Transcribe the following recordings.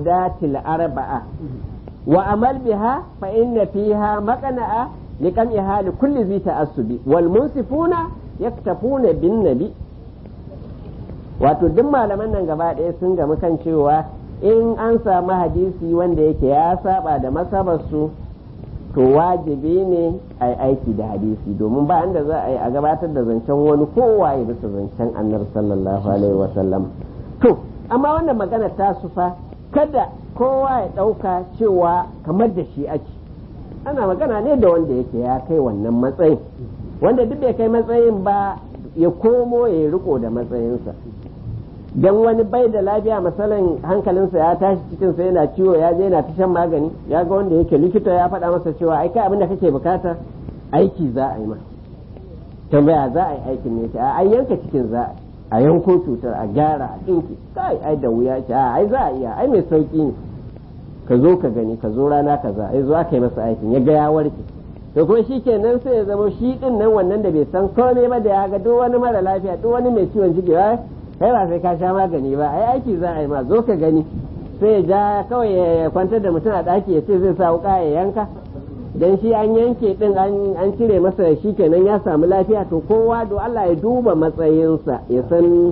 al'adatil arba'a wa amal biha fa inna fiha maqna'a liqam'iha li kulli zi ta'assubi wal munsifuna yaktafuna bin nabi wato duk malaman nan gaba ɗaya sun gamu kan cewa in an samu hadisi wanda yake ya saba da masabarsu to wajibi ne a yi aiki da hadisi domin ba inda za a yi a gabatar da zancen wani kowa ya bisa zancen annar sallallahu alaihi wasallam to amma wannan magana ta sufa kada kowa ya ɗauka cewa kamar da shi ake ana magana ne da wanda yake ya kai wannan matsayin wanda duk bai kai matsayin ba ya komo ya riko da matsayinsa dan wani bai da lafiya misalin hankalinsa ya tashi cikinsa yana ciwo ya je yana ta shan magani ya ga wanda yake likita ya faɗa masa cewa ai kai abin da kake bukata aiki za a yi ma tambaya za a yi aikin ne ta ai yanka cikin za a yanko cutar a gyara a ɗinki kai ai da wuya ce ai za a iya ai mai sauki ne ka zo ka gani ka zo rana kaza ai zo aka yi masa aikin ya ga ya warke to kuma shi kenan sai ya zama shi din nan wannan da bai san komai ba da ya ga duk wani mara lafiya duk wani mai ciwon ciki ba kai ba sai ka sha magani ba ai aiki za a yi ma zo ka gani sai ya ja kawai ya kwantar da mutum a ɗaki ya ce zai sa wuka ya yanka dan shi an yanke din an cire masa shi kenan ya samu lafiya to kowa do Allah ya duba matsayinsa ya san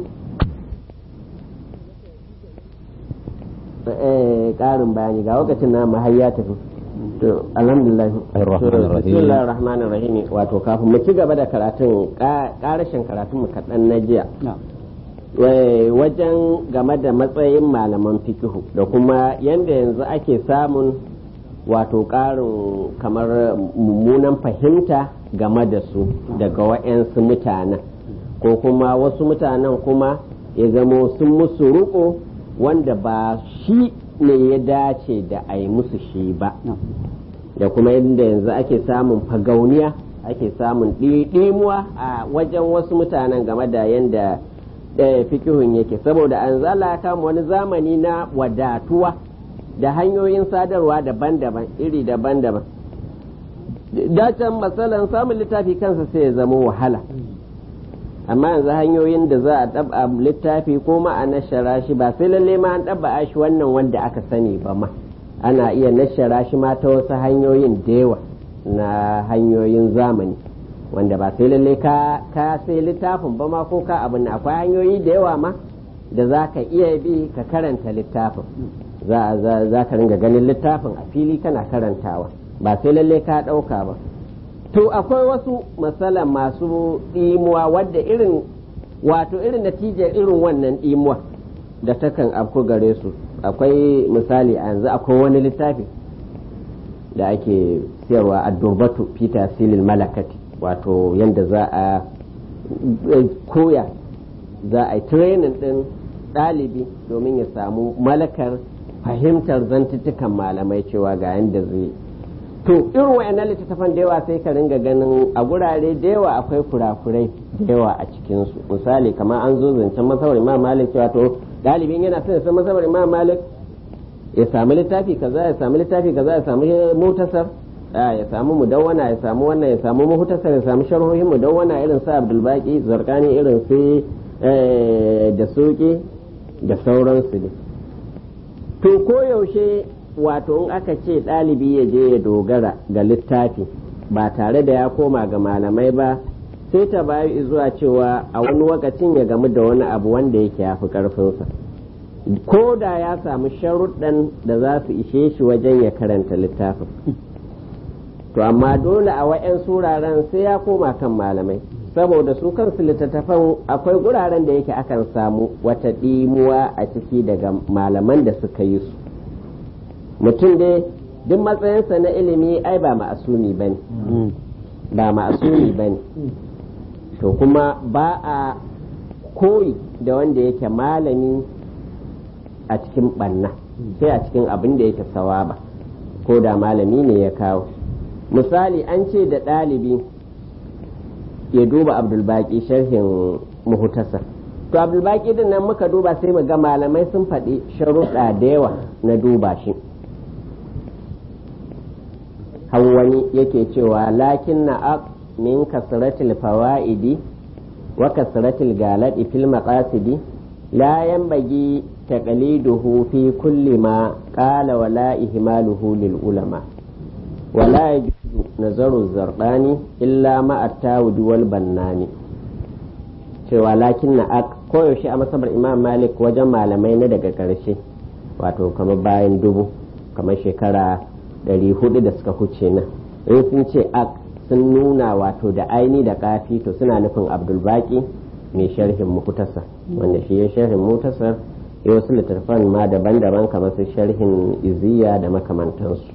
ƙarin bayani ga lokacin na mahayya tafi to alhamdulillah bismillahir rahmanir rahim wato kafin mu ci gaba da karatun karashin karatun mu kaɗan na jiya wajen game da matsayin malaman fikihu da kuma yanda yanzu ake samun wato ƙarin kamar mummunan fahimta game da su daga wa'yansu mutanen ko kuma wasu mutanen kuma ya zamo sun musu ruko wanda ba shi ne ya dace da a yi musu shi ba da kuma yadda yanzu ake samun fagauniya ake samun ɗimuwa a wajen wasu mutanen game da yadda fikihun yake saboda an zala kama wani zamani na wadatuwa da hanyoyin sadarwa daban-daban iri daban-daban dacen matsalan samun littafi kansa sai ya zama wahala amma yanzu hanyoyin da za a ɗaba littafi ko ma a nashara shi ba sai lalle ma an ɗaba shi wannan wanda aka sani ba ma ana iya nashara shi ma ta wasu hanyoyin da yawa na hanyoyin zamani wanda ba sai lalle ka ka sai littafin ba ma ko ka abin akwai hanyoyi da yawa ma da za ka iya bi ka karanta littafin za ka ringa ganin littafin a fili kana karantawa ba sai lalle ka ɗauka ba to akwai wasu matsala masu ɗimuwa wadda irin wato irin natijar irin wannan ɗimuwa da takan afko gare su akwai misali a yanzu akwai wani littafi da ake siyarwa a durbatu peter silil malakati wato yadda za a koya za a yi training ɗin ɗalibi domin ya samu malakar fahimtar zantuttukan malamai cewa ga yadda zai to irin wayannan littattafan da yawa sai ka ringa ganin a gurare da yawa akwai kurakurai da yawa a cikinsu misali kamar an zo zancen masawar imam malik cewa to ɗalibin yana son ya san masawar imam malik ya samu littafi kaza ya samu littafi kaza ya samu mutasar ya samu mudawwana ya samu wannan ya samu muhtasar ya samu sharhohin mudawwana irin su abdulbaki zarkani irin su da soke da sauransu ne to koyaushe wato in aka ce ɗalibi ya je ya dogara ga littafi ba tare da ya koma ga malamai ba sai ta bayu zuwa cewa a wani lokacin ya gamu da wani abu wanda yake ya fi ƙarfinsa ko da ya samu sharuɗan da za su ishe shi wajen ya karanta littafin to amma dole a wa'yan suraren sai ya koma kan malamai saboda su kansu littattafan akwai guraren da yake akan samu wata ɗimuwa a ciki daga malaman da suka yi su mutum dai duk matsayinsa na ilimi ai ba ma'asumi ba ne ba ma'asumi ba ne to kuma ba a koyi da wanda yake malami a cikin ɓanna sai a cikin abin da yake sawaba ko da malami ne ya kawo misali an ce da ɗalibi ya duba abdulbaki sharhin muhutasar to abdulbaki din nan muka duba sai mu ga malamai sun faɗi sharuɗa da yawa na duba shi wani yake cewa lakin na aq min kasratil fawaidi wa kasratil galadi fil maqasidi la yanbaghi taqliduhu fi kulli ma qala wala ihmaluhu lil ulama wala yajuzu nazaru zardani illa ma at-tawud wal bannani cewa lakin na koyaushe a masabar imam malik wajen malamai na daga ƙarshe wato kamar bayan dubu kamar shekara ɗari hudu da suka huce nan in sun ce ak sun nuna wato da aini da kafi to suna nufin abdulbaki mai sharhin mukutasar wanda shi ya sharhin mutasar ya wasu littattafan ma daban-daban kamar su sharhin iziya da makamantansu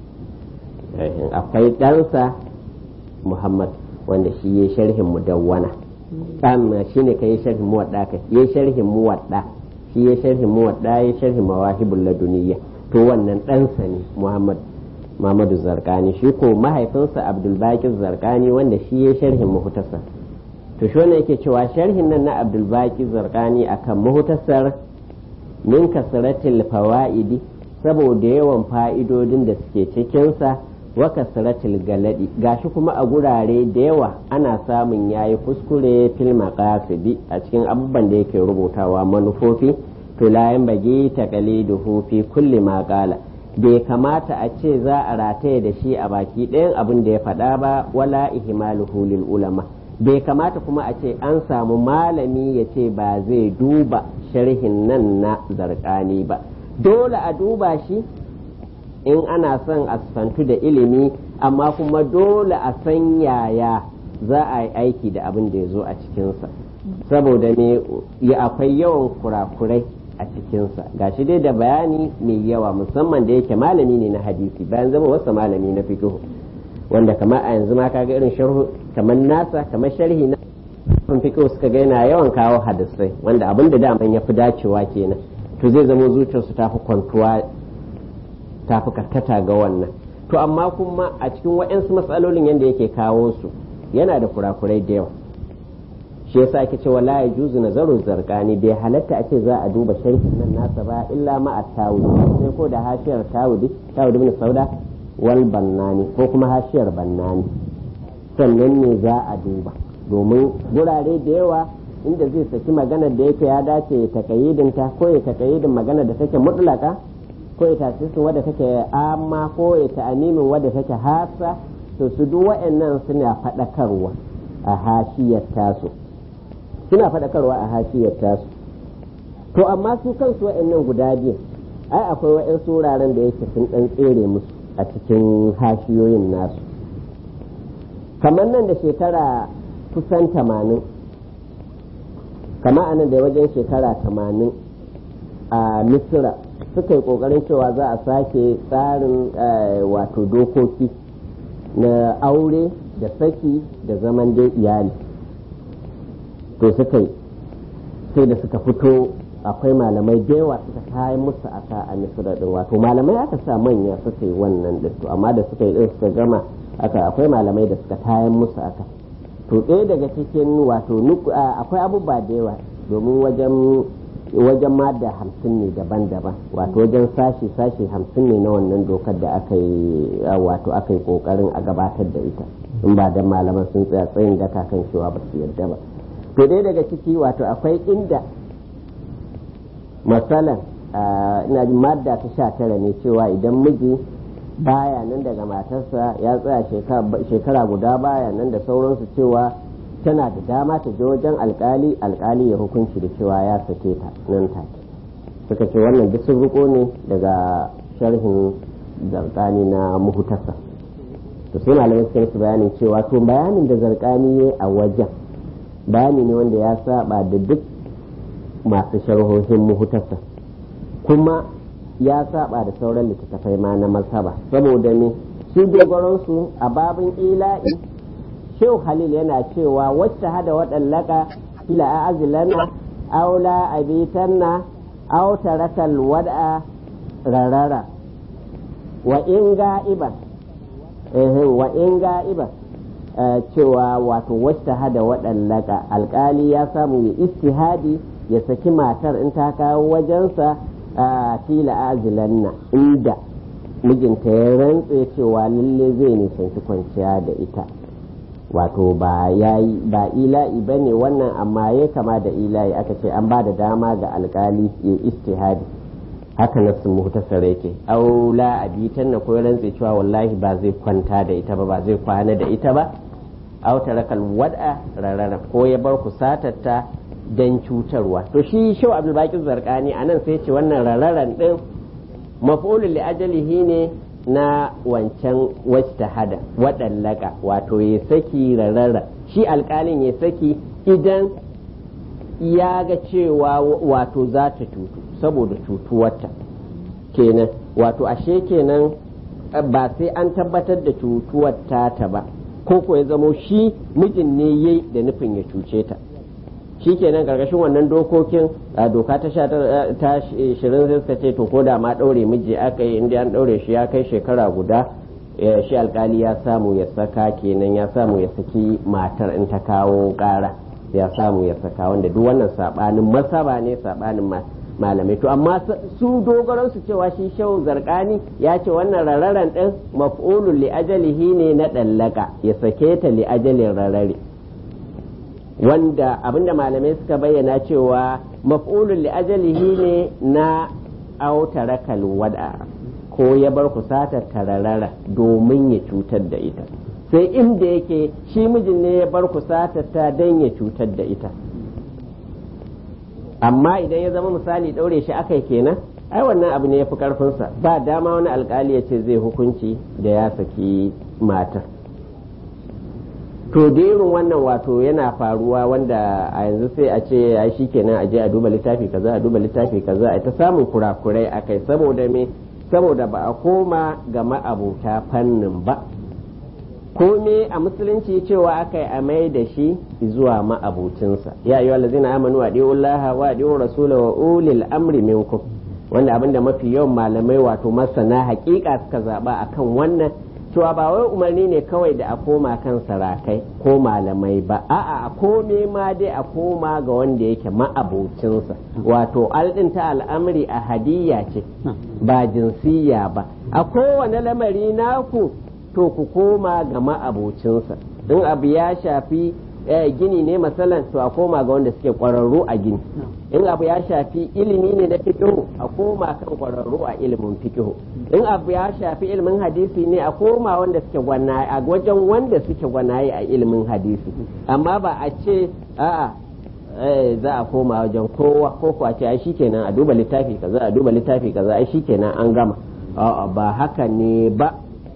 akwai ɗansa muhammad wanda shi ya sharhin mudawwana amma shi ne ka yi sharhin muwadda ka yi sharhin muwadda shi ya sharhin muwadda ya sharhin mawahibul laduniya to wannan ɗansa ne muhammad Muhammadu Zarkani shi ko mahaifinsa Abdulbakir Zarkani wanda shi ya sharhin muhutasar to shi wannan yake cewa sharhin nan na Abdulbakir Zarkani akan muhutasar min kasratil fawaidi saboda yawan fa'idodin da suke cikinsa wa kasratil galadi gashi kuma a gurare da yawa ana samun yayi kuskure fil maqasidi a cikin abubuwan da yake rubutawa manufofi to la bagi taqaliduhu fi kulli ma qala bai kamata a ce za a rataye da shi a baki ɗayan abin da ya faɗa ba wala ihmaluhu lil ulama bai kamata kuma a ce an samu malami ya ce ba zai duba sharhin nan na zarkani ba dole a duba shi in ana son a santu da ilimi amma kuma dole a san yaya za a yi aiki da abin da ya zo a cikinsa saboda ne akwai yawan kurakurai a cikinsa gashi dai da bayani mai yawa musamman da yake malami ne na hadisi bayan zama wasu malami na fiqh wanda kamar a yanzu ma kaga irin sharhu kamar nasa kamar sharhi na fiqh suka ga yana yawan kawo hadisai wanda abin da daman ya fi dacewa kenan to zai zama zuciyarsu ta fi kwantuwa ta fi karkata ga wannan to amma kuma a cikin waɗansu matsalolin yadda yake kawo su yana da kurakurai da yawa shi yasa ake cewa la yajuzu nazaru zarqani bai halatta ake za a duba sharhin nan nasa ba illa ma at-tawudi sai ko da hashiyar tawudi tawudi ibn sauda wal bannani ko kuma hashiyar bannani sannan ne za a duba domin gurare da yawa inda zai saki magana da yake ya dace ya takayidin ta ko ya takayidin magana da take mutlaka ko ya tasirin wadda take amma ko ya ta'amimin wadda take hasa to su duk wa'annan suna faɗakarwa a hashiyar tasu suna faɗakarwa a hashiyar tasu to amma su kansu wa'annan guda biyu ai akwai wa'yansu wuraren da yake sun ɗan tsere musu a cikin hashiyoyin nasu kamar nan da shekara kusan tamanin kamar anan da wajen shekara tamanin a misira suka yi ƙoƙarin cewa za a sake tsarin wato dokoki na aure da saki da zaman dai iyali to suka yi sai da suka fito akwai malamai da yawa suka kayan musu aka a misira din wato malamai aka sa manya suka yi wannan din to amma da suka yi din suka gama aka akwai malamai da suka kayan musu aka to ɗaya daga cikin wato akwai abubuwa da yawa domin wajen wajen ma da hamsin ne daban-daban wato wajen sashi sashi hamsin ne na wannan dokar da aka yi wato aka yi kokarin a gabatar da ita in ba da malaman sun tsaya tsayin daka kan cewa ba su yarda ba to dai daga ciki wato akwai inda masalan ina jin madda ta sha tara ne cewa idan miji baya nan daga matarsa ya tsaya shekara guda baya nan da sauransu cewa tana da dama ta je wajen alkali alkali ya hukunci da cewa ya sake ta nan take suka ce wannan duk sun riko ne daga sharhin zarkani na muhutasa to sai malamai suka yi bayanin cewa to bayanin da zarkani ya a wajen bayani ne wanda ya saba da duk masu sharhohin muhutasa kuma ya saba da sauran littattafai ma na masaba saboda ne su dogaronsu a babin ila'i shehu halil yana cewa wacce hada waɗallaka ila a azilana aula abitanna aw tarakal wad'a rarara wa in ga'iban wa in ga'iban cewa wato wacce hada waɗallaka alkali ya samu ya istihadi ya saki matar in ta kawo wajensa a fila azilanna inda mijinta ya rantse cewa lalle zai nisanci kwanciya da ita wato ba yayi ba ila'i ba ne wannan amma ya kama da ila'i aka ce an ba da dama ga alkali ya istihadi haka na sun muhtasar yake au la abitan na ko rantse cewa wallahi ba zai kwanta da ita ba ba zai kwana da ita ba au tarakal wad'a rarara ko ya bar kusatarta dan cutarwa to shi shau abdul baqi zarqani anan sai ce wannan rararan din maf'ulun li ajalihi ne na wancan wacce hada waɗallaka wato ya saki rarara shi alƙalin ya saki idan ya ga cewa wato za ta cutu saboda cutuwarta kenan wato ashe kenan ba sai an tabbatar da cutuwar ta ba ko ko ya zamo shi mijin ne yayi da nufin ya cuce ta shi kenan karkashin wannan dokokin a doka ta sha ta shirin sai suka ce to ko da ma ɗaure miji aka yi inda an ɗaure shi ya kai shekara guda shi alkali ya samu ya saka kenan ya samu ya saki matar in ta kawo ƙara ya samu ya saka wanda duk wannan sabanin masaba ne sabanin malamai to amma su dogaron su cewa shi shehu zarkani ya ce wannan rararan din maf'ulun li ajalihi ne na dallaka ya sake ta li ajalin rarare wanda abinda malamai suka bayyana cewa maf'ulun li ajalihi ne na autarakal wada ko ya bar kusata tararara domin ya cutar da ita sai inda yake shi mijin ne ya bar kusata ta don ya cutar da ita amma idan ya zama misali ɗaure shi aka kenan ai wannan abu ne ya fi ƙarfinsa ba dama wani alkali ya ce zai hukunci da ya saki matar to da irin wannan wato yana faruwa wanda a yanzu sai a ce ya shi kenan a je a duba littafi kaza a duba littafi kaza a ta samun kurakurai a kai saboda me saboda ba a koma ga ma'abuta fannin ba kome a musulunci cewa aka yi amai da shi zuwa ma'abucinsa ya yi walazina amanu wa laha wa ɗiwun rasula wa ulil amri minkum wanda abinda mafi yawan malamai wato masana hakika suka zaɓa akan wannan cewa ba wai umarni ne kawai da a koma kan sarakai ko malamai ba a'a a kome ma dai a koma ga wanda yake ma'abocinsa wato aldin ta al'amari a hadiyya ce ba jinsiya ba a kowane lamari naku to ku koma ga ma'abocinsa in abu ya shafi gini ne masalan to a koma ga wanda suke kwararru a gini in abu ya shafi ilimi ne na fikihu a koma kan kwararru a ilimin fikihu in abu ya shafi ilimin hadisi ne a koma wanda suke gwanaye a wajen wanda suke gwanaye a ilimin hadisi amma ba a ce a'a za a koma wajen kowa ko kuwa ce ai shikenan a duba littafi kaza a duba littafi kaza ai shikenan an gama a'a ba haka ne ba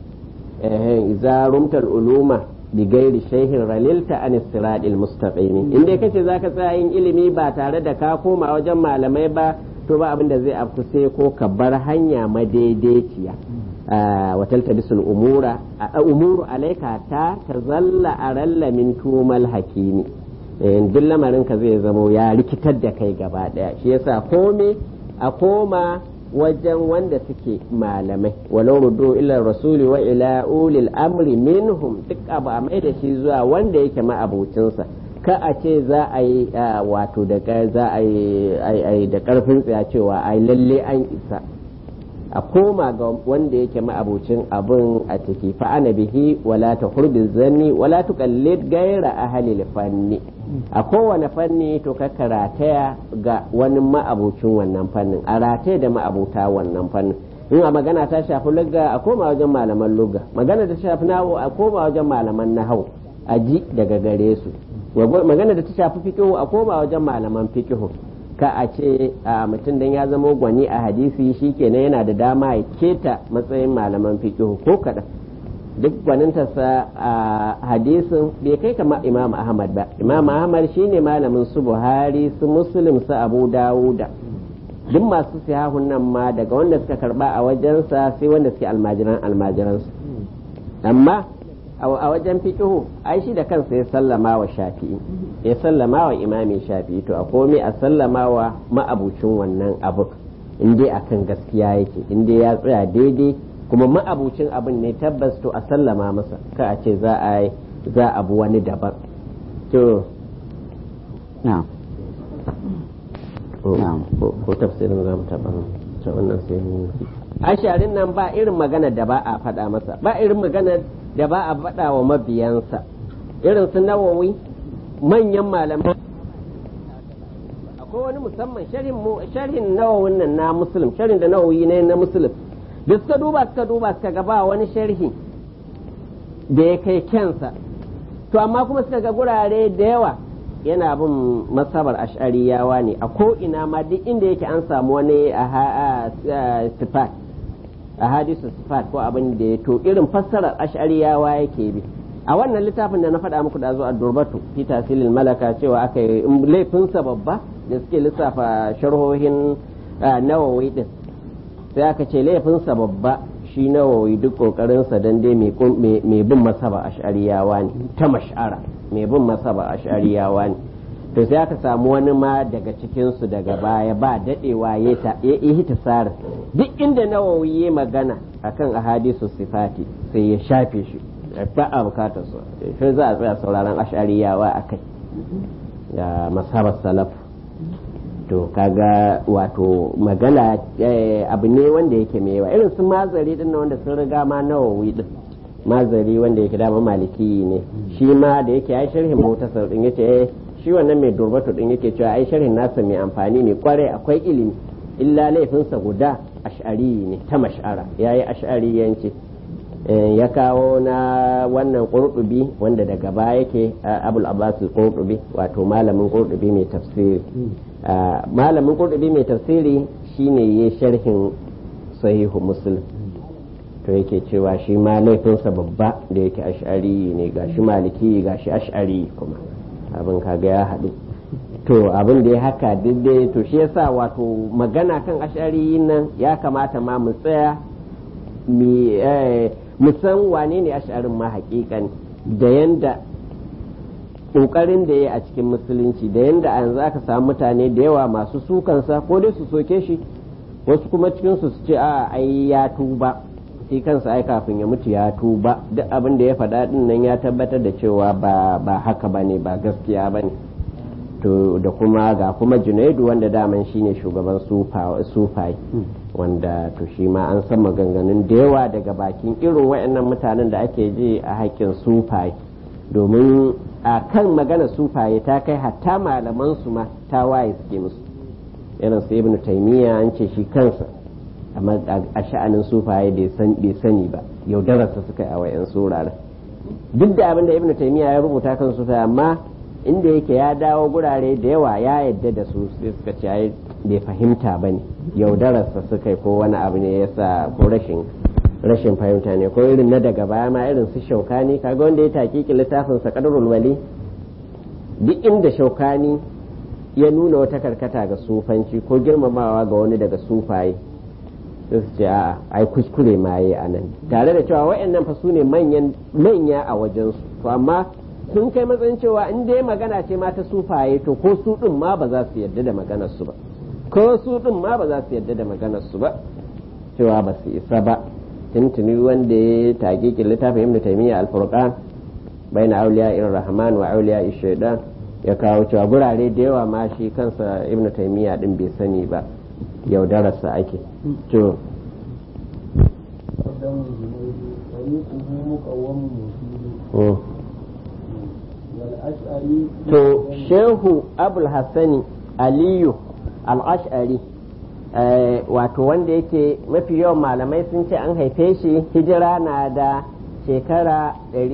idza rumtal uluma bigairi shehin ralilta an siradil mustaqimi in dai kace zaka tsaya yin ilimi ba tare da ka koma wajen malamai ba to ba abin da zai afku sai ko ka bar hanya madaidaiciya wa taltabisul umura umuru alaika ta tazalla aralla min tumal hakimi duk lamarin ka zai zamo ya rikitar da kai gaba daya shi yasa kome a koma wajen wanda suke malamai walau rudu ila rasuli wa ila ulil amri minhum duk abu a mai da shi zuwa wanda yake ma'abucinsa ka a ce za a yi wato da za a yi da karfin tsaya cewa ai lalle an isa a koma ga wanda yake ma'abucin abin a ciki fa ana bihi wala ta hurbi zanni wala tuqallid gaira ahli fanni a kowane fanni to ka karataya ga wani ma'abucin wannan fannin a rataye da ma'abuta wannan fannin in a magana ta shafi lugga a koma wajen malaman lugga magana ta shafi nawo a koma wajen malaman nahau a ji daga gare su magana da ta shafi fikihu a koma wajen malaman fikihu ka a ce a mutum dan ya zama gwani a hadisi shi kenan yana da dama ya keta matsayin malaman fikihu ko kaɗan duk gwanintarsa a hadisin bai kai kama imam ahmad ba imam ahmad shine malamin su buhari su muslim su abu dawuda duk masu sihahun nan ma daga wanda suka karba a wajensa sai wanda suke almajiran almajiransu amma a wajen fikihu ai shi da kansa ya sallama wa shafi'i ya sallama wa imami shafi'i to a komai a sallama wa ma'abucin wannan abu in dai akan gaskiya yake in dai ya tsaya daidai kuma ma'abucin abin ne tabbas to a sallama masa ka a ce za a za a bu wani daban to ko tafsirin za mu taɓa ta wannan sai mu asharin nan ba irin magana da ba a faɗa masa ba irin magana da ba a faɗa wa mabiyansa irin su nawawi manyan malamai akwai wani musamman sharhin mu sharhin nawawin nan na muslim sharhin da nawawi ne na muslim da suka duba suka duba suka ga ba wani sharhi da ya kai kyansa to amma kuma suka ga gurare da yawa yana bin masabar ash'ariyawa ne a ko ina ma duk inda yake an samu wani a sifat a hadisu sifat ko abin da ya to irin fassarar ash'ariyawa yake bi a wannan littafin da na faɗa muku da zo a durbatu fi tasilil malaka cewa aka yi laifinsa babba da suke lissafa sharhohin nawawi din sai aka ce laifinsa babba shi nawawi duk kokarinsa dan dai mai bin masaba ash'ariyawa ne ta mash'ara mai bin masaba ash'ariyawa ne to sai aka samu wani ma daga cikinsu daga baya ba dadewa ya yi tasara duk inda nawawi ya magana akan ahadisu sifati sai ya shafe shi ba a bukatar su shi za a tsaya sauraron ash'ariyawa a kai da masabar salaf to kaga wato magana abu ne wanda yake mai yawa irin su mazari din wanda sun riga ma nawawi din mazari wanda yake dama maliki ne shi ma da yake ai sharhin mutasar din yace shi wannan mai durbatu din yake cewa ai sharhin nasa mai amfani ne kwarai akwai ilimi illa laifinsa guda ash'ari ne ta mash'ara yayi ash'ariyanci ya kawo na wannan qurtubi wanda daga baya yake abul abbas qurtubi wato malamin qurtubi mai tafsiri malamin qurtubi mai tafsiri shine ya sharhin sahihu muslim to yake cewa shi ma laifinsa babba da yake ash'ari ne gashi maliki gashi ash'ari kuma abin kaga ya haɗu to abin da ya haka daidai to shi yasa wato magana kan ash'ari nan ya kamata ma mu tsaya mu san wane ne ash'arin ma hakikan da yanda ƙoƙarin da ya a cikin musulunci da yanda a yanzu aka samu mutane da yawa masu sukansa ko dai su soke shi wasu kuma cikinsu su ce a ai ya tuba shi kansa ai kafin ya mutu ya tuba duk abin da ya faɗa din nan ya tabbatar da cewa ba ba haka bane ba gaskiya bane to da kuma ga kuma junaidu wanda daman shine shugaban sufai wanda to shi ma an san maganganun da yawa daga bakin irin waɗannan mutanen da ake ji a haƙƙin sufai domin a kan magana sufaye ta kai hatta malaman su ma ta waye suke musu irin su ibnu taymiya an ce shi kansa amma a sha'anin sufaye bai sani ba yaudararsa suka yi a wayan suraren duk da abin da ibnu taymiya ya rubuta kan sufaye amma inda yake ya dawo gurare da yawa ya yadda da su sai suka ce bai fahimta ba ne yaudararsa suka yi ko wani abu ne yasa ko rashin rashin fahimta ne ko irin na daga baya ma irin su shaukani kaga wanda ya takiki littafin sa qadarul wali duk inda shaukani ya nuna wata karkata ga sufanci ko girmamawa ga wani daga sufaye sai su ce a ai kuskure ma yi a nan tare da cewa waɗannan fa su ne manya a wajensu to amma sun kai matsayin cewa in dai magana ce ma ta sufaye to ko su din ma ba za su yarda da maganar su ba ko su din ma ba za su yarda da maganar su ba cewa ba su isa ba tuntuni wanda ya tage ki littafin ibnu taymiya al-furqan baina awliya ir-rahman wa awliya shaytan ya kawo cewa gurare da yawa ma shi kansa ibnu taymiya din bai sani ba yaudararsa ake to to shehu abul hassani aliyu al-ash'ari wato wanda yake mafi yawan malamai sun ce an haife shi hijira na da shekara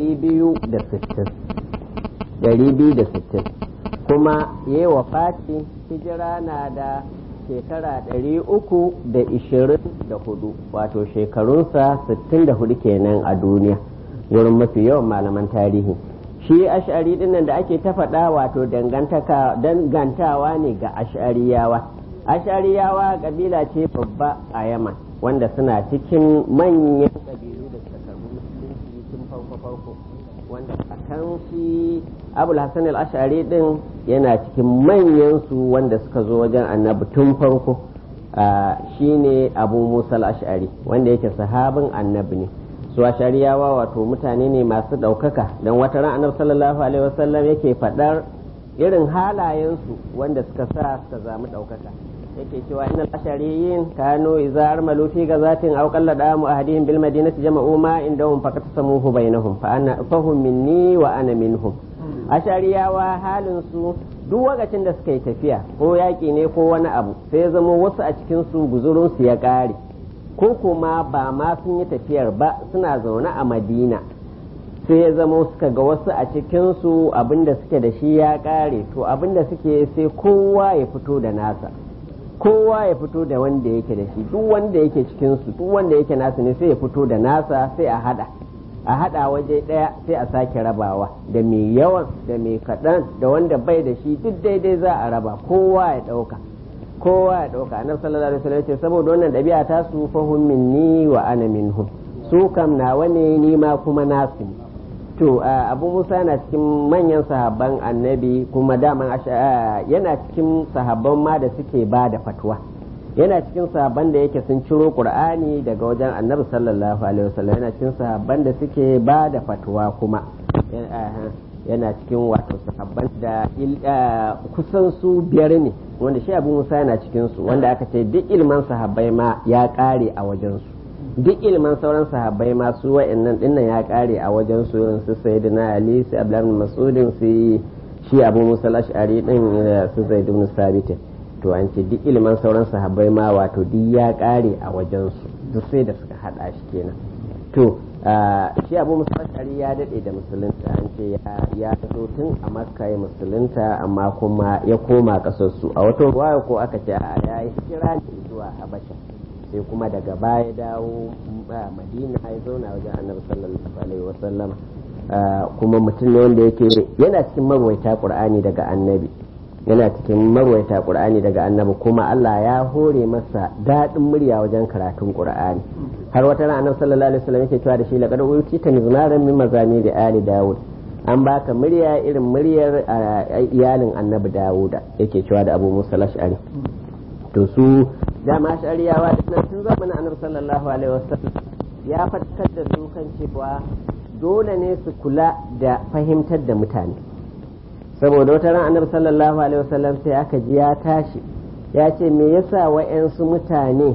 260 kuma yi wa fati hijira na da shekara 324 wato shekarunsa 64 kenan a duniya wurin mafi yawan malaman tarihi shi ash'ari dinnan da ake ta faɗa wato dangantawa ne ga ash'ariyawa ash'ariyawa kabila ce babba a yaman wanda suna cikin manyan kabilu da suka karbi musulunci tun farko farko wanda a kan shi abul hassan al-ash'ari din yana cikin manyan su wanda suka zo wajen annabi tun farko shine abu musa al-ash'ari wanda yake sahabin annabi ne su ashariyawa wato mutane ne masu ɗaukaka don wata ran annabi sallallahu alaihi wasallam yake faɗar irin halayensu wanda suka sa suka zamu ɗaukaka yake cewa innal ashariyin kanu idza armalu fi gazatin aw qalla damu ahadihim bil madinati jama'u ma indahum faqat samuhu bainahum fa ana fahum minni wa ana minhum ashariyawa halin su duk lokacin da suka yi tafiya ko yaƙi ne ko wani abu sai ya zama wasu a cikin su guzurinsu ya ƙare ko kuma ba ma sun yi tafiyar ba suna zaune a madina sai ya zama suka ga wasu a cikinsu abinda suke da shi ya ƙare to abinda suke sai kowa ya fito da nasa kowa ya fito da wanda yake da shi duk wanda yake cikinsu duk wanda yake nasu ne sai ya fito da nasa sai a hada a hada waje daya sai a sake rabawa da mai yawan da mai kaɗan da wanda bai da shi duk daidai za a raba kowa ya ɗauka kowa ya ɗauka annabi sallallahu alaihi wasallam ce saboda wannan ɗabi'a ta su fahum minni wa ana minhum su kam nawa ne ni ma kuma nasu ne to abu musa yana cikin manyan sahabban annabi kuma daman yana cikin sahabban ma da suke ba da fatwa yana cikin sahabban da yake sun ciro qur'ani daga wajen annabi sallallahu alaihi wasallam yana cikin sahabban da suke ba da fatwa kuma yana cikin wato sahabban da kusan su biyar ne wanda shi abu musa yana cikin su wanda aka ce duk ilman sahabbai ma ya kare a wajen su duk ilman sauran sahabbai ma su wa'annan dinnan ya kare a wajen su irin su sayyidina ali su abdullahi mas'udin su shi abu musa al-ash'ari din su zaid ibn sabit to an ce duk ilman sauran sahabbai ma wato duk ya kare a wajen su duk sai da suka hada shi kenan to shi abu musa al-ash'ari ya dade da musulunta an ce ya fito tun a makka ya musulunta amma kuma ya koma kasar su a wata ruwaya ko aka ce a ya yi hijira ne zuwa habasha sai kuma daga baya dawo madina ya zauna wajen annabi sallallahu alaihi wasallam kuma mutum ne wanda yake yana cikin marwaita qur'ani daga annabi yana cikin marwaita qur'ani daga annabi kuma Allah ya hore masa daɗin murya wajen karatun qur'ani har wata ran annabi sallallahu alaihi wasallam yake cewa da shi laqad utita mizmaran min mazani da ali daud an baka murya irin muryar iyalin annabi dawuda yake cewa da abu musa lash'ari to su dama shari'awa da nan tun zamanin annabi sallallahu alaihi wasallam ya fatkar da su kan cewa dole ne su kula da fahimtar da mutane saboda wata ran annabi sallallahu alaihi wasallam sai aka ji ya tashi ya ce me yasa wa'yansu mutane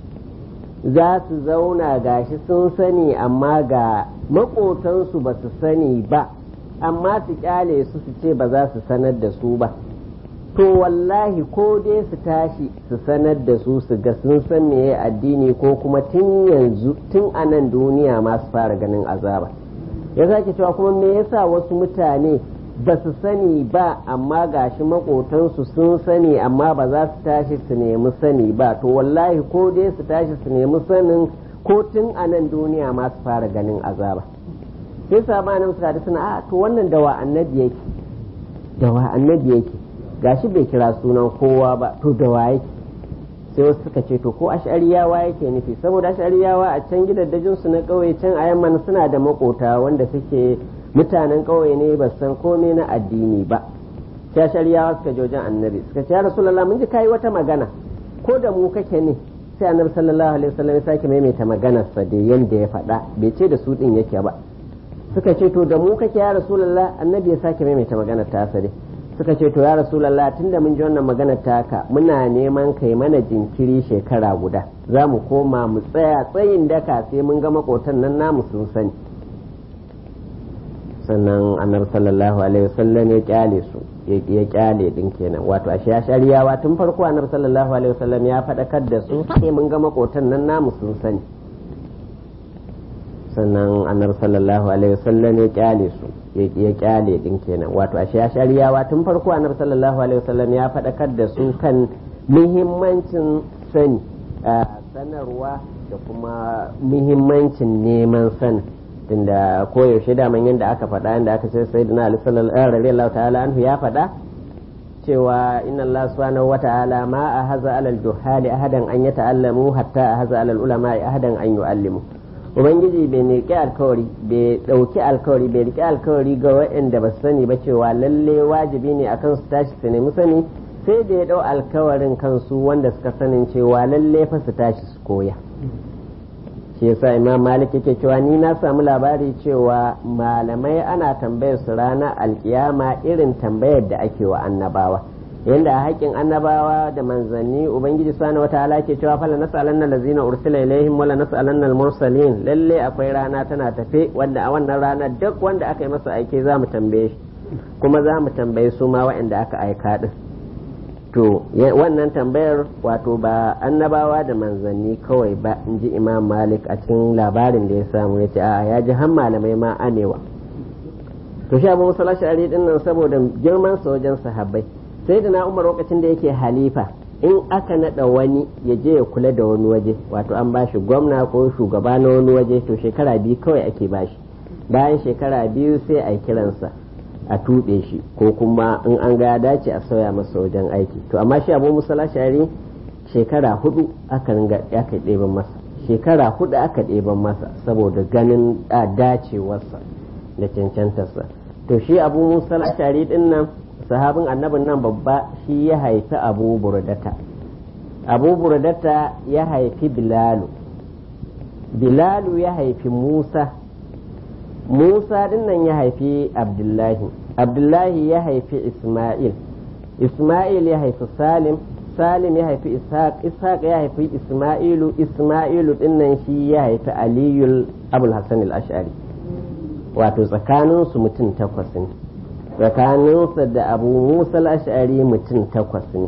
za su zauna gashi sun sani amma ga maƙotansu ba su sani ba amma su kyale su su ce ba za su sanar da su ba to wallahi ko dai su tashi su sanar da su su ga sun san meye addini ko kuma tun yanzu tun a nan duniya ma su fara ganin azaba ya sake cewa kuma me yasa wasu mutane ba su sani ba amma gashi makotansu sun sani amma ba za su tashi su nemi sani ba to wallahi ko dai su tashi su nemi sanin ko tun a nan duniya ma su fara ganin azaba sai sabanin su suna a to wannan dawa annabi yake dawa annabi yake gashi bai kira sunan kowa ba to da waye sai wasu suka ce to ko ashariyawa yake nufi saboda ashariyawa a can gidaddajin su na kauye can a yamma suna da makota wanda suke mutanen kauye ne ba san komai na addini ba sai ashariyawa suka je wajen annabi suka ce ya rasulullah mun ji kai wata magana ko da mu kake ne sai annabi sallallahu alaihi wasallam ya sake maimaita maganar sa da yanda ya faɗa bai ce da su din yake ba suka ce to da mu kake ya rasulullah annabi ya sake maimaita maganar ta dai suka ce to ya rasulallah tunda mun ji wannan magana taka muna neman kai mana jinkiri shekara guda za mu koma mu tsaya tsayin daka sai mun ga makotan nan namu sun sani sannan annabi sallallahu alaihi wasallam ya kyale su ya kyale din kenan wato a ya shariyawa tun farko annabi sallallahu alaihi wasallam ya faɗakar da su sai mun ga makotan nan namu sun sani sannan annabi sallallahu alaihi wasallam ya kyale su ya kyale din kenan wato a ya shariyawa tun farko annabi sallallahu alaihi wasallam ya faɗakar da su kan muhimmancin sani sanarwa da kuma muhimmancin neman sani tunda koyaushe daman yadda aka faɗa yadda aka ce sai dina ali sallallahu ta'ala anhu ya faɗa cewa inna Allah subhanahu wa ta'ala ma a haza alal juhali ahadan an yata'allamu hatta a haza alal ulama ahadan an yu'allimu ubangiji bai riƙe alkawari bai ɗauki alkawari bai riƙe alkawari ga waɗanda ba su sani ba cewa lalle wajibi ne akan su tashi su nemi sani sai da ya ɗau alkawarin kansu wanda suka sanin cewa lalle fa su tashi su koya shi yasa imam malik yake cewa ni na samu labari cewa malamai ana tambayar su ranar alkiyama irin tambayar da ake wa annabawa yanda a haƙƙin annabawa da manzanni ubangiji subhanahu wataala ke cewa fala nas'alanna allazina ursila ilaihim wala nas'alanna al-mursalin lalle akwai rana tana tafe wanda a wannan rana duk wanda aka yi masa aike za mu tambaye shi kuma za mu tambayi su ma waɗanda aka aika din to wannan tambayar wato ba annabawa da manzanni kawai ba in ji imam malik a cikin labarin da ya samu ya ce a ya ji har malamai ma anewa to shi abu musala shari din nan saboda girman sa wajen sahabbai sai da na umar lokacin da yake halifa in aka nada wani ya je ya kula da wani waje wato an bashi gwamna ko shugaba na wani waje to shekara biyu kawai ake bashi bayan shekara biyu sai a kiransa a tuɓe shi ko kuma in an ga ya dace a sauya masa wajen aiki to amma shi abu musala shari shekara hudu aka ringa aka ɗeban masa shekara hudu aka ɗeban masa saboda ganin dacewarsa da cancantarsa to shi abu musala shari din nan sahabin annabin nan babba shi ya haifi abu burdata abu burdata ya haifi bilalu bilalu ya haifi musa musa dinnan ya haifi abdullahi abdullahi ya haifi isma'il isma'il ya haifi salim salim ya haifi ishaq ishaq ya haifi isma'ilu isma'ilu dinnan shi ya haifi aliyul abul hasan al-ash'ari wato tsakaninsu mutum takwas ne tsakaninsa da abu musa al-ash'ari mutum takwas ne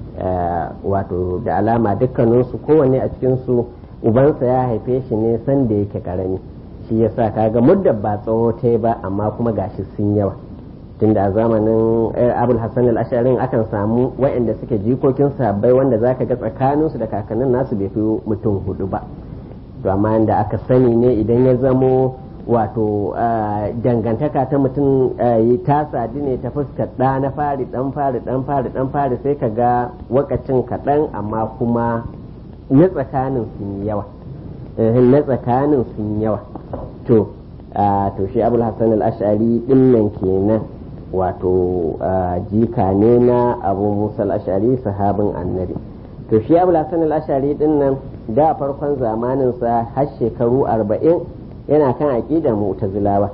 wato da alama dukkaninsu kowanne a cikinsu ubansa ya haife shi ne sanda yake karami shi yasa kaga muddar ba tsawo ta ba amma kuma gashi sun yawa tunda a zamanin abul hassan al-asharin akan samu waɗanda suke jikokin sabbai wanda zaka ga tsakaninsu da kakannin nasu bai fi mutum hudu ba to amma da aka sani ne idan ya zamo wato dangantaka ta mutum ta sadi ne ta fuskar ɗa na fari ɗan fari ɗan fari ɗan fari sai ka ga wakacin kaɗan amma kuma na tsakanin sun yawa na tsakanin sun yawa to to shi abul hassan al-ash'ari dinnan kenan wato jika ne na abu musa al-ash'ari sahabin annabi to shi abul hassan al-ash'ari dinnan da farkon zamaninsa har shekaru arba'in yana kan aƙidar mu'tazilawa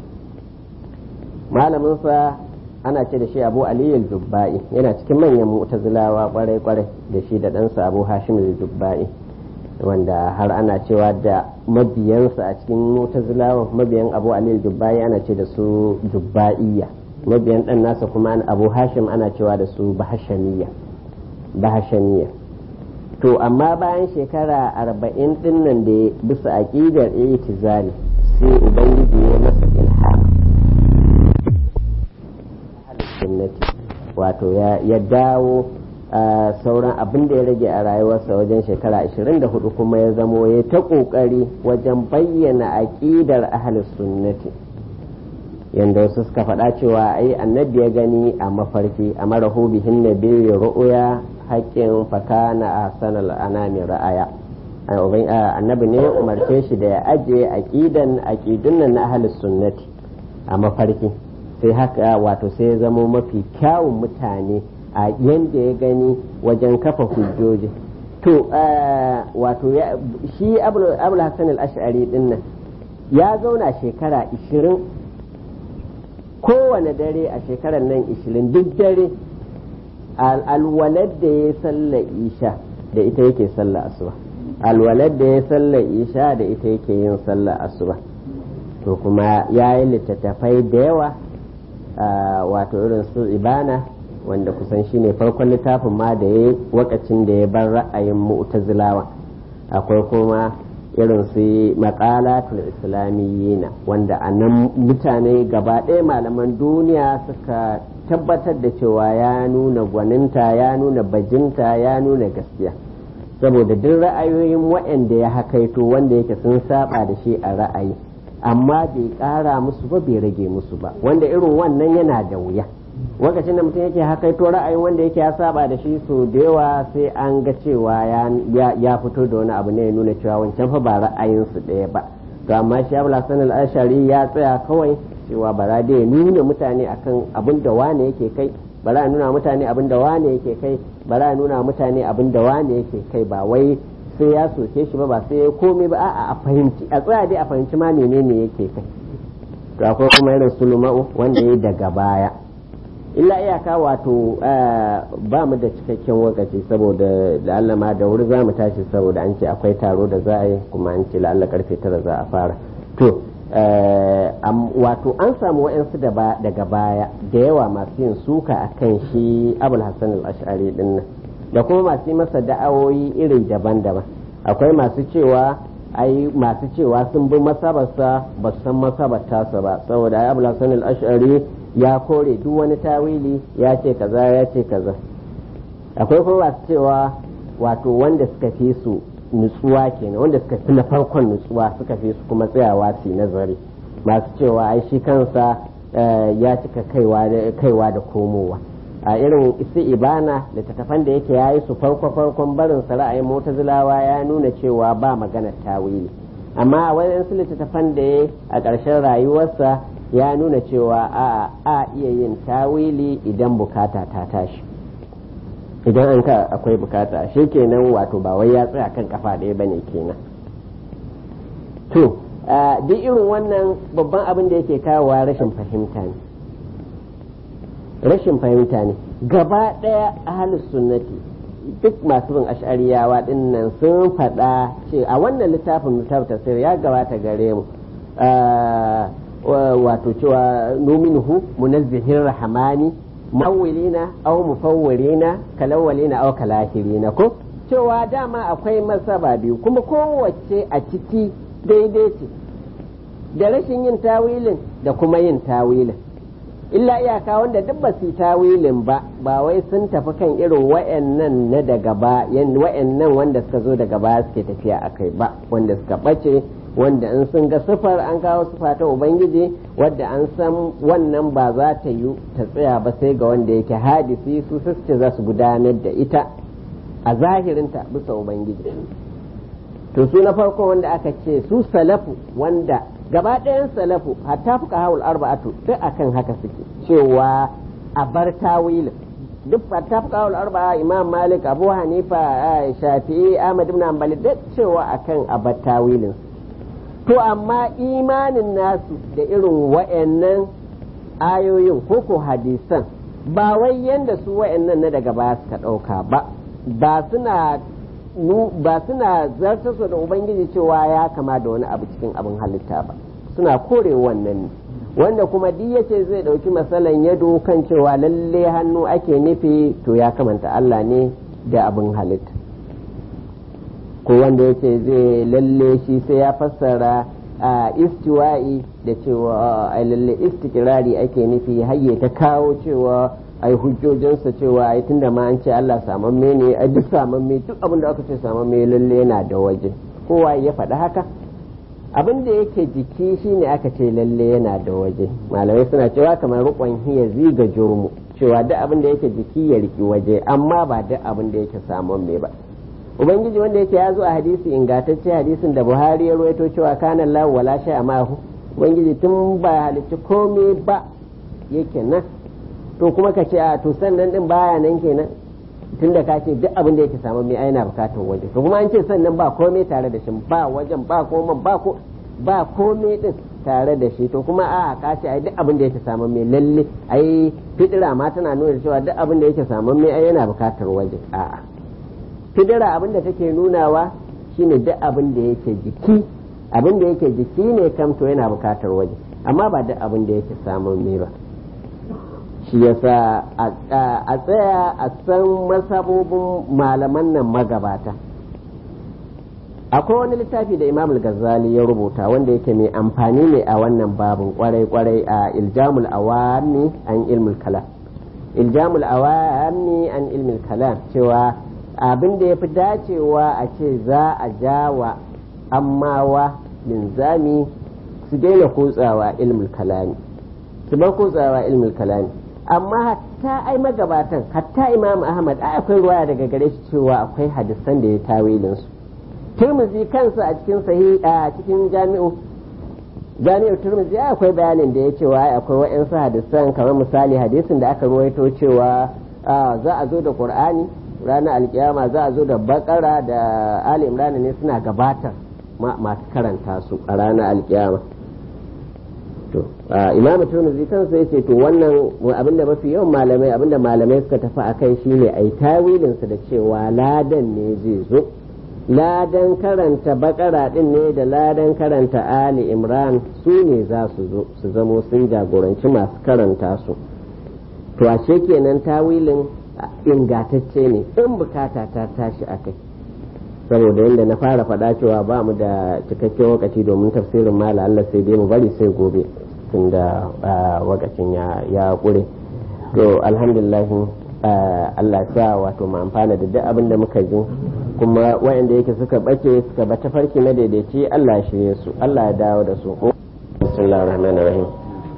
malaminsa ana ce da shi abu aliyu jubba'i yana cikin manyan mu'tazilawa kwarai kwarai da shi da ɗansa abu hashim jubba'i wanda har ana cewa da mabiyansa a cikin mu'tazilawa mabiyan abu aliyu jubba'i ana ce da su jubba'iyya mabiyan ɗan nasa kuma abu hashim ana cewa da su bahashamiyya bahashamiyya to amma bayan shekara arba'in din nan da bisa aƙidar itizali sai ubangiji ya masa ilham wato ya dawo sauran abin da ya rage a rayuwarsa wajen shekara 24 kuma ya zamo ya ta ƙoƙari wajen bayyana aƙidar ahlus sunnati yanda wasu suka faɗa cewa ai annabi ya gani a mafarki a marahu bihin nabi ru'uya haƙƙin fakana a sanar anami ra'aya annabi ne umarce shi da ya ajiye aƙidan aƙidun nan na ahlus sunnati a mafarki sai haka wato sai ya zamo mafi kyawun mutane a yanda ya gani wajen kafa hujjoji to wato shi abul hassan al-ash'ari din nan ya zauna shekara 20 kowane dare a shekarar nan 20 duk dare alwalad da ya salla isha da ita yake salla asuba alwalad da ya salla isha da ita yake yin salla asuba to kuma ya yi littattafai da yawa wato irin su ibana wanda kusan shine farkon littafin ma da ya wakacin da ya bar ra'ayin mu'tazilawa akwai kuma irin su maƙalatul islamiyyina wanda a nan mutane gaba ɗaya malaman duniya suka tabbatar da cewa ya nuna gwaninta ya nuna bajinta ya nuna gaskiya saboda duk ra'ayoyin waɗanda ya hakaito wanda yake sun saba da shi a ra'ayi amma bai ƙara musu ba bai rage musu ba wanda irin wannan yana da wuya lokacin da mutum yake hakaito ra'ayin wanda yake ya saba da shi so da yawa sai an ga cewa ya fito da wani abu ne ya nuna cewa wancan fa ba ra'ayinsu ɗaya ba to amma shi abu lasan al-ashari ya tsaya kawai cewa bara dai nuna mutane akan abin da wane yake kai bara nuna mutane abin da wane yake kai bara nuna mutane abin da wane yake kai ba wai sai ya soke shi ba ba sai ya komai ba a'a a fahimci a tsaya dai a fahimci ma menene yake kai to akwai kuma irin suluma'u wanda ya daga baya illa iyaka wato ba mu da cikakken wakaci saboda la'alla ma da wuri za mu tashi saboda an ce akwai taro da za a yi kuma an ce la'alla karfe tara za a fara to wato an samu wa'yansu daga baya da yawa masu yin suka a kan shi abul hassan al-ash'ari din nan da kuma masu yi masa da'awoyi iri daban-daban akwai masu cewa ai masu cewa sun bi masabarsa ba su san masabar tasa ba saboda ai abul hassan al-ash'ari ya kore duk wani tawili ya ce kaza ya ce kaza akwai kuma masu cewa wato wanda suka fi su nutsuwa kenan wanda suka fi na farkon nutsuwa suka fi su kuma tsayawa su nazari masu cewa ai shi kansa ya cika kaiwa da komowa a irin isi ibana littattafan da yake yayi su farko farkon barin sa ra'ayin mutazilawa ya nuna cewa ba magana tawili amma a wayansu littattafan da ya a ƙarshen rayuwarsa ya nuna cewa a a iya yin tawili idan bukata ta tashi idan an ka akwai bukata shi kenan wato ba wai ya tsaya kan kafa ɗaya bane kenan to duk irin wannan babban abin da yake kawowa rashin fahimta ne rashin fahimta ne gaba ɗaya ahalus sunnati duk masu bin ash'ariyawa din nan sun faɗa ce a wannan littafin littafin tafsir ya gabata gare mu wato cewa numinhu munazzihin rahamani mawilina aw mufawwirina kalawalina aw kalahirina ko cewa dama akwai masaba biyu kuma kowace a ciki daidai ce da rashin yin tawilin da kuma yin tawilin illa iyaka wanda duk ba su tawilin ba ba wai sun tafi kan irin wa'annan na daga ba wa'annan wanda suka zo daga baya suke tafiya a kai ba wanda suka bace wanda in sun ga sifar an kawo sifa ta ubangiji wadda an san wannan ba za ta yi ta tsaya ba sai ga wanda yake hadisi su suke za su gudanar da ita a zahirinta bisa ubangiji to su na farko wanda aka ce su salafu wanda gaba ɗayan salafu hatta fuka hawul arba'atu duk akan haka suke cewa a bar tawilin duk hatta fuka hawul arba'a imam malik abu hanifa shafi'i ahmad ibn hanbali duk cewa akan a bar tawilin to amma imanin nasu da irin wa'annan ayoyin koko hadisan ba wai yanda su wa'annan na daga baya suka ɗauka ba ba suna ba suna zartarsa da ubangiji cewa ya kama da wani abu cikin abin halitta ba suna kore wannan ne wanda kuma duk yace zai ɗauki masalan yado kan cewa lalle hannu ake nufi to ya kamanta Allah ne da abin halitta ko wanda yace zai lalle shi sai ya fassara a istiwa'i da cewa a lalle istikirari ake nufi hayye ta kawo cewa ai hujjojinsa cewa ai tunda ma an ce Allah samamme ne ai duk samamme duk abin da aka ce samamme lalle yana da waje kowa ya faɗi haka abin da yake jiki shine aka ce lalle yana da waje malamai suna cewa kamar rukun hiya ziga jurmu cewa duk abin da yake jiki ya riki waje amma ba duk abin da yake samamme ba ubangiji wanda yake ya zo a hadisi ingantacce hadisin da buhari ya ruwaito cewa kana lahu wala shay amahu ubangiji tun ba halicci komai ba yake nan to kuma ka ce a to sannan din baya nan kenan tun da ka ce duk abin da yake samu mai aina bukatar waje to kuma an ce sannan ba komai tare da shi ba wajen ba komai ba ko ba komai din tare da shi to kuma a ka ce ai duk abin da yake samu mai lalle ai fidira ma tana nuna cewa duk abin da yake samu mai ai yana bukatar waje a'a fidira abin da take nunawa shine duk abin da yake jiki abin da yake jiki ne kam to yana bukatar waje amma ba duk abin da yake samun mai ba shi yasa a tsaya a san masabobin malaman nan magabata akwai wani littafi da imam al-ghazali ya rubuta wanda yake mai amfani ne a wannan babin kwarai-kwarai a iljamul awami an ilmul kalam iljamul awami an ilmul kalam cewa abin da ya fi dacewa a ce za a jawa ammawa linzami su daina kutsawa ilmul kalami su bar kutsawa ilmul kalami amma hatta ai magabatan hatta imam ahmad ai akwai ruwaya daga gare shi cewa akwai hadisan da ya tawilin su turmuzi kansa a cikin sahi a cikin jami'u jami'u turmuzi akwai bayanin da ya cewa akwai wa'ansu hadisan kamar misali hadisin da aka ruwaito cewa za a zo da qur'ani ranar alkiyama za a zo da bakara da ali imran ne suna gabatar masu karanta su a ranar alkiyama to imamu turmuzi kansa yace to wannan abinda mafi yawan malamai abinda malamai suka tafi a kai shine ai tawilin su da cewa ladan ne zai zo ladan karanta bakara din ne da ladan karanta ali imran su ne za su zo su zamo sun jagoranci masu karanta su to ashe kenan tawilin ingatacce ne in bukata ta tashi a kai saboda yadda na fara faɗa cewa ba mu da cikakken lokaci domin tafsirin mala Allah sai dai mu bari sai gobe tunda wakacin ya ƙure to alhamdulillah Allah sa wato mu amfana da duk abin da muka ji kuma wayanda yake suka bace suka bata farki na daidaici Allah shirye su Allah ya dawo da su bismillahir rahmanir rahim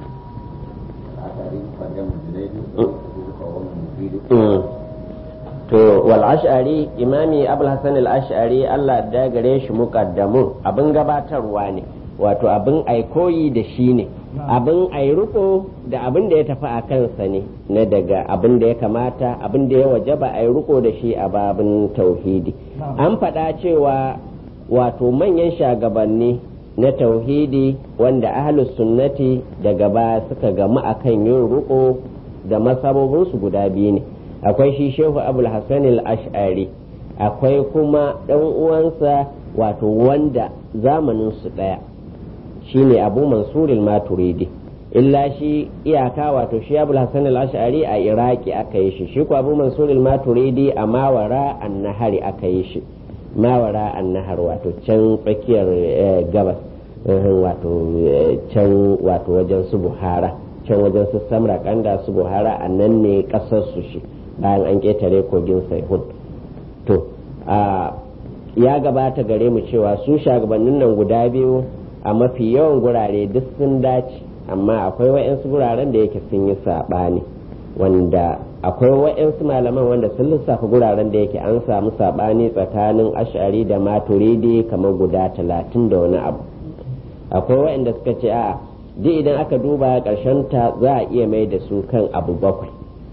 to wal ash'ari imami abul hasan al ash'ari Allah da gare shi muqaddamun abin gabatarwa ne wato abin aikoyi da shi ne abin ai riko da abin da ya tafi a kansa ne na daga abin da ya kamata abin da ya wajaba ai riko da shi a babin tauhidi an faɗa cewa wato manyan shagabanni na tauhidi wanda ahlus sunnati daga ba suka gamu akan yin riko da masabobinsu guda biyu ne akwai shi shehu abul hassan al-ash'ari akwai kuma ɗan uwansa wato wanda zamanin su ɗaya shine abu mansur maturidi illa shi iyaka wato shi abul hassan al-ash'ari a iraki aka yi shi shi ko abu mansur maturidi a mawara annahari aka yi shi mawara annahar wato can tsakiyar gabas wato can wato wajen su buhara can wajen su samra kanda su buhara a nan ne kasar su shi bayan an ƙetare kogin saihun to ya gabata gare mu cewa su shagabannin nan guda biyu a mafi yawan gurare duk sun dace amma akwai wa'yansu guraren da yake sun yi saɓani wanda akwai wa'yansu malaman wanda sun lissafa guraren da yake an samu saɓani tsakanin ashari da maturidi kamar guda talatin da wani abu akwai wa'yanda suka ce a duk idan aka duba ƙarshen ta za a iya mai da su kan abu bakwai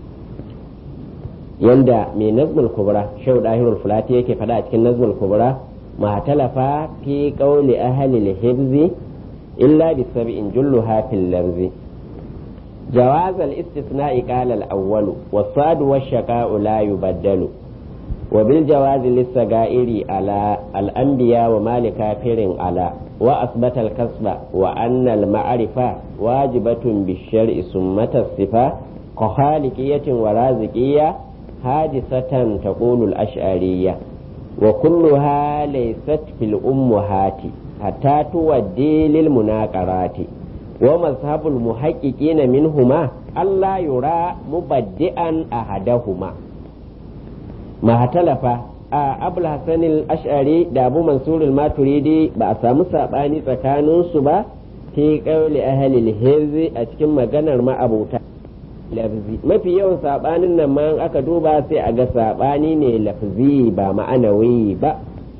yanda mai nazmul kubra shau dahirul fulati yake faɗa a cikin nazmul kubra ma talafa fi qawli ahli al-hibzi illa bi sab'in julluha fil lafzi جواز الاستثناء قال الأول والصاد والشقاء لا يبدل وبالجواز للسجائر على الأنبياء وما لكافر على وأثبت الكسب وأن المعرفة واجبة بالشرع سمة الصفة كخالقية ورازقية حادثة تقول الأشعرية وكلها ليست في الأمهات حتى تودي للمناقرات ومذهب المحققين منهما ألا يرى مبدئا أحدهما ما اختلف أبو الحسن الأشعري دا أبو منصور الماتريدي بأسامو ساباني تكانون سبا في قول أهل الهرز أتكم مغنر ما أبو lafzi mafi yawan sabanin nan ma aka duba sai a ga sabani ne lafzi ba ma'anawi ba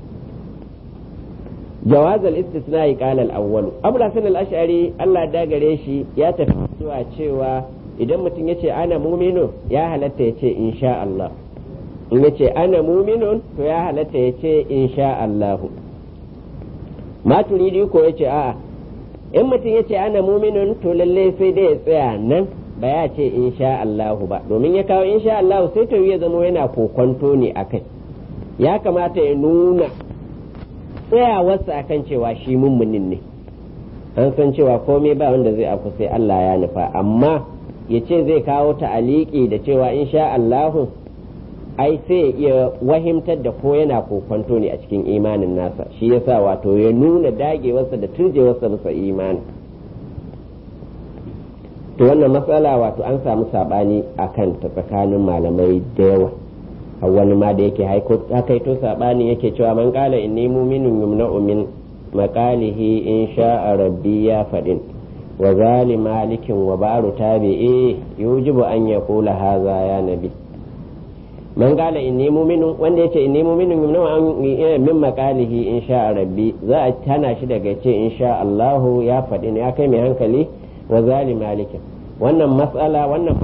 jawaz al-istisna qala al-awwal abu hasan al-ash'ari Allah da gare shi ya tafi zuwa cewa idan mutum yace ana muminu ya halatta yace insha Allah in yace ana muminun to ya halatta yace insha Allah maturidi ko yace a'a in mutum yace ana muminun to lalle sai dai ya tsaya nan ba ya ce insha Allahu ba domin ya kawo insha Allahu sai ta ya zama yana kokonto ne akai ya kamata ya nuna tsayawarsa akan cewa shi mummunin ne an san cewa komai ba wanda zai afu sai Allah ya nufa amma ya ce zai kawo ta'aliki da cewa insha Allahu ai sai ya iya wahimtar da ko yana kokonto ne a cikin imanin nasa shi yasa wato ya nuna dagewarsa da turjewarsa bisa imani to wannan matsala wato an samu sabani a kan ta tsakanin malamai da yawa a wani ma da yake hakaito sabani yake cewa man kala inni muminun yumna'u min maqalihi in sha'a rabbi ya fadin wa zali malikin wa baru tabi'i yujibu an yaqula hadha ya nabi man kala inni muminun wanda yace inni muminun yumna'u min maqalihi in sha'a rabbi za a tana shi daga ce in sha Allahu ya fadin ya kai mai hankali wa zali malikin wannan matsala wannan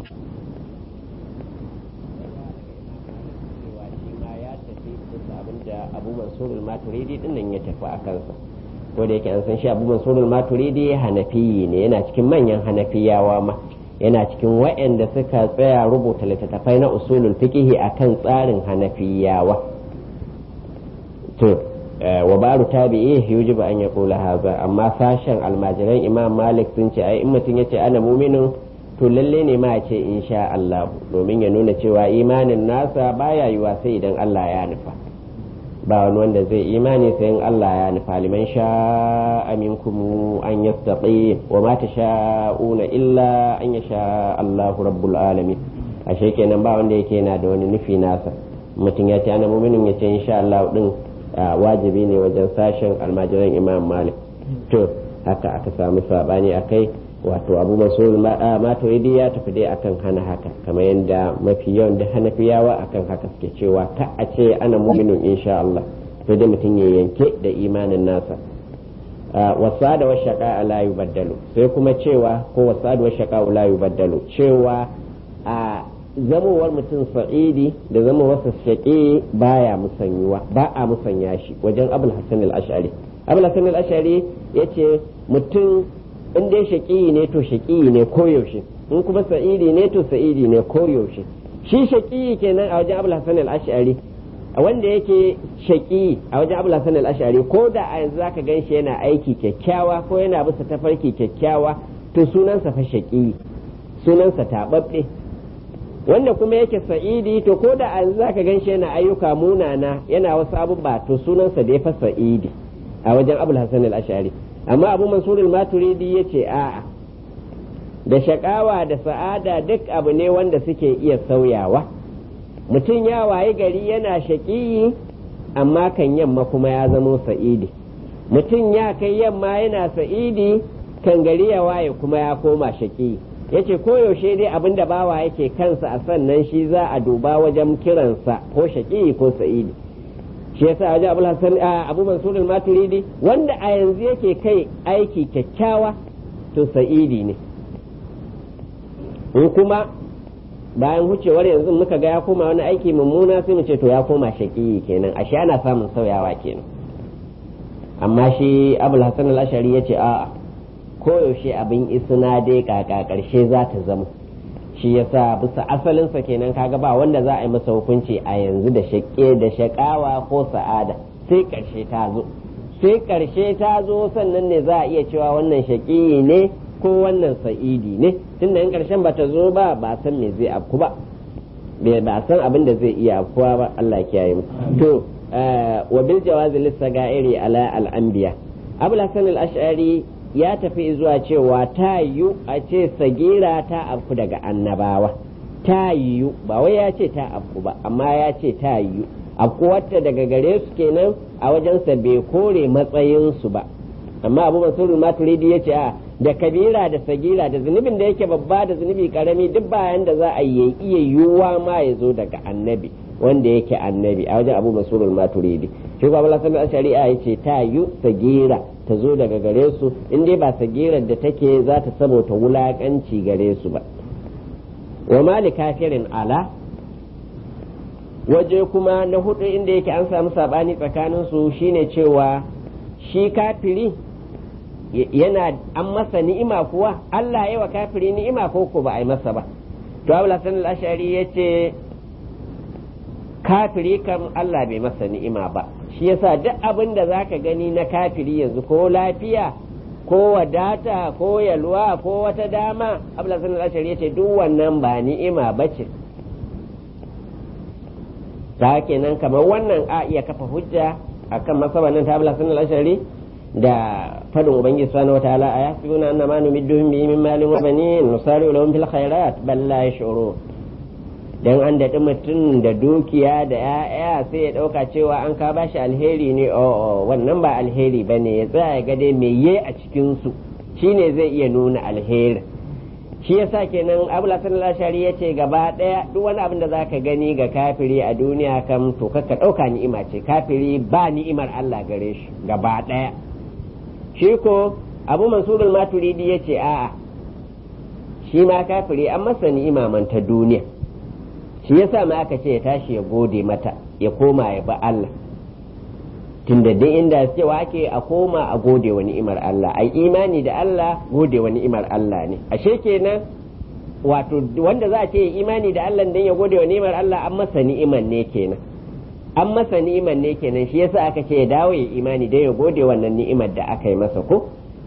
abu mansurul maturidi din nan ya tafi a kansa ko da yake an san shi abu mansurul maturidi hanafiyi ne yana cikin manyan hanafiyawa ma yana cikin waɗanda suka tsaya rubuta littattafai na usulul fiqihi akan tsarin hanafiyawa to wa baru tabi'i yujibu an yaqula hadha amma sashen almajiran imam malik sun ce ai in mutum yace ana mu'minun to lalle ne ma ce insha Allah domin ya nuna cewa imanin nasa baya yiwa sai idan Allah ya nufa ba wani wanda zai imani sai in Allah ya nufa liman sha'a minkum an yastaqi wa ma tasha'una illa an yasha Allahu rabbul alamin ashe kenan ba wanda yake yana da wani nufi nasa mutum ya ce ana mu'minin ya ce insha Allah din wajibi ne wajen sashen almajiran imam malik to haka aka samu sabani akai wato abu masul maturidi ya tafi dai akan hana haka kamar yadda mafi yawan da hanafiyawa akan haka suke cewa ka a ce ana mu'minun insha Allah sai da mutum ya yanke da imanin nasa wasa da washaka la yubaddalu sai kuma cewa ko wasa da washaka la yubaddalu cewa a zamowar mutum sa'idi da zamowarsa shaƙi baya musanyuwa ba a musanya shi wajen abul hasan al-ash'ari abul hasan al-ash'ari yace mutum in dai shaƙi ne to shaƙi ne koyaushe in kuma sa'idi ne to sa'idi ne koyaushe shi shaƙi kenan a wajen abul hasan al-ash'ari wanda yake shaƙi a wajen abul hasan al-ash'ari ko da a yanzu zaka gan shi yana aiki kyakkyawa ko yana bisa tafarki kyakkyawa to sunansa fa shaƙi sunansa taɓaɓɓe wanda kuma yake sa'idi to ko da yanzu zaka gan shi yana ayyuka munana yana wasu abubuwa to sunansa da ya fa sa'idi a wajen abul hasan al-ash'ari amma abu mansur al-maturidi yace a'a da shakawa da sa'ada duk abu ne wanda suke iya sauyawa mutum ya waye gari yana shaƙiyi amma kan yamma kuma ya zamo sa'idi mutum ya kai yamma yana sa'idi kan gari ya waye kuma ya koma shaƙiyi yace koyaushe dai abin da bawa yake kansa a sannan shi za a duba wajen kiransa ko shaƙi ko sa'idi shi yasa wajen abu hasan abu mansur maturidi wanda a yanzu yake kai aiki kyakkyawa to sa'idi ne in kuma bayan hucewar yanzu muka ga ya koma wani aiki mummuna sai mu ce to ya koma shaƙi kenan ashe ana samun sauyawa kenan amma shi abul hasan al-ashari yace a'a koyaushe abin isna dai kaka karshe za ta zama shi yasa bisa asalinsa kenan kaga ba wanda za a yi masa hukunci a yanzu da shakke da shakawa ko sa'ada sai karshe ta zo sai karshe ta zo sannan ne za a iya cewa wannan shaƙi ne ko wannan sa'idi ne tunda in karshen bata zo ba ba san me zai afku ba ba san abin da zai iya afkuwa ba Allah ya kiyaye mu to wa bil jawazi lisagairi ala al anbiya abul hasan al ash'ari ya tafi zuwa cewa ta yiwu a ce sagira ta afku daga annabawa ta yiwu ba wai ya ce ta afku ba amma ya ce ta yiwu afku wata daga gare su kenan a wajensa bai kore matsayinsu ba amma abu mansur maturidi ya ce a da kabira da sagira da zunubin da yake babba da zunubi karami duk bayan da za a yi iya yiwuwa ma ya zo daga annabi wanda yake annabi a wajen abu mansur maturidi shi kuma bala sanar shari'a ya ce ta yi sagira ta zo daga gare su in dai ba sagirar da take za ta sabota wulakanci gare su ba wa mali kafirin ala waje kuma na hudu inda yake an samu sabani tsakanin su shine cewa shi kafiri yana an masa ni'ima kuwa Allah ya wa kafiri ni'ima ko ko ba a yi masa ba to Abu Hasan al-Ash'ari yace kafiri kam Allah bai masa ni'ima ba shi yasa duk abin da zaka gani na kafiri yanzu ko lafiya ko wadata ko yalwa ko wata dama Abu Hasan al-Ash'ari yace duk wannan ba ni'ima bace ta kenan kamar wannan a iya kafa hujja akan masabanin ta Abu Hasan al-Ash'ari da fadin ubangiji subhanahu wataala a yasbuna anna ma numidduhum bihi min malin wa banin nusari'u lahum fil khairat bal la yash'urun dan an daɗi mutum da dukiya da ya'ya sai ya ɗauka cewa an ka bashi alheri ne o wannan ba alheri ba ne ya tsaya ga dai me ye a cikinsu shine zai iya nuna alheri shi yasa kenan abu lasan lashari ya ce gaba ɗaya duk wani abin da za ka gani ga kafiri a duniya kam to ka ɗauka ni'ima ce kafiri ba ni'imar Allah gare shi gaba ɗaya shi ko abu mansurul maturidi ya ce a'a shi ma kafiri an masa ni'ima man ta duniya shi yasa ma aka ce ya tashi ya gode mata ya koma ya ba Allah tunda duk inda cewa ake a koma a gode wa ni'imar Allah ai imani da Allah gode wa ni'imar Allah ne ashe kenan wato wanda za a ce imani da Allah dan ya gode wa ni'imar Allah an masa ni'imar ne kenan an masa ni'imar ne kenan shi yasa aka ce ya dawo ya imani dai ya gode wannan ni'imar da aka yi masa ko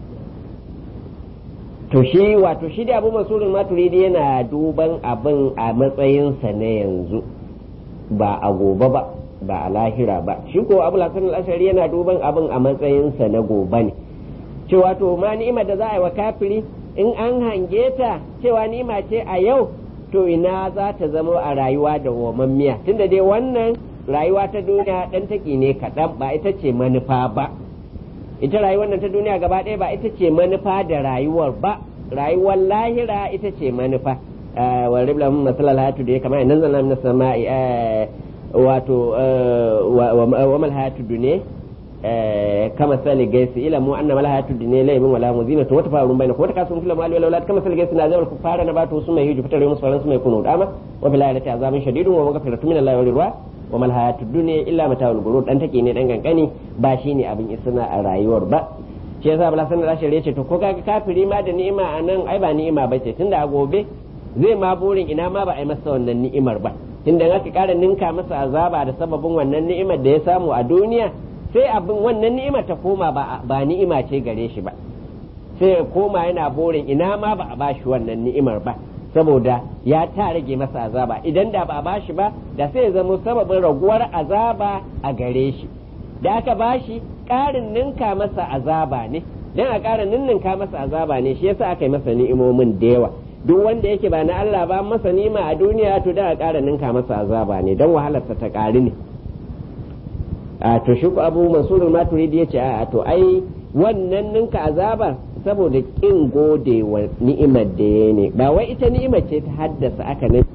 to shi wato shi da abu masurul maturidi yana duban abin a matsayinsa na yanzu ba a gobe ba ba a lahira ba shi ko abu lasan ashari yana duban abin a matsayinsa na gobe ne cewa to ma ni'imar da za a yi wa kafiri in an hange ta cewa ni'ima ce a yau to ina za ta zama a rayuwa da wamammiya tunda dai wannan rayuwa ta duniya dan taki ne kaɗan ba ita ce manufa ba ita rayuwar nan ta duniya gaba ɗaya ba ita ce manufa da rayuwar ba rayuwar lahira ita ce manufa wa ribla mun masalal hatu da ya kama nan zan na sama'i wato wa mal hatu dune kama sali gaisi ila mu annama la hatu dune laibin wala muzinatu wata farun bainakum wata kasun fil mali wala kama sali gaisi na zawal kufara na batu su mai hiju fitar musu faran su mai kunu dama wa bil ayati azabun shadidun wa maghfiratu min allahi wa ridwa wa mal hayatud dunya illa mata'ul ghurur dan take ne dan kankani ba shine abin isna a rayuwar ba shi yasa bala sanar rashid ya ce to ko kaga kafiri ma da ni'ima a nan ai ba ni'ima ba ce tunda a gobe zai ma burin ina ma ba a yi masa wannan ni'imar ba tunda aka kara ninka masa azaba da sababin wannan ni'imar da ya samu a duniya sai abin wannan ni'imar ta koma ba ba ni'ima ce gare shi ba sai ya koma yana burin ina ma ba a bashi wannan ni'imar ba saboda ya ta rage masa azaba idan da ba a bashi ba da sai ya zama sababin raguwar azaba a gare shi da aka bashi ƙarin ninka masa azaba ne dan a ƙara ninninka masa azaba ne shi yasa aka yi masa ni'imomin da yawa duk wanda yake ba na Allah ba masa nima a duniya to da a ƙara ninka masa azaba ne dan wahalarsa ta ƙari ne a to shi ku abu mansurul maturidi yace a to ai wannan ninka azaba saboda kin gode wa ni'imar da ya ne ba wai ita ni'imar ce ta haddasa aka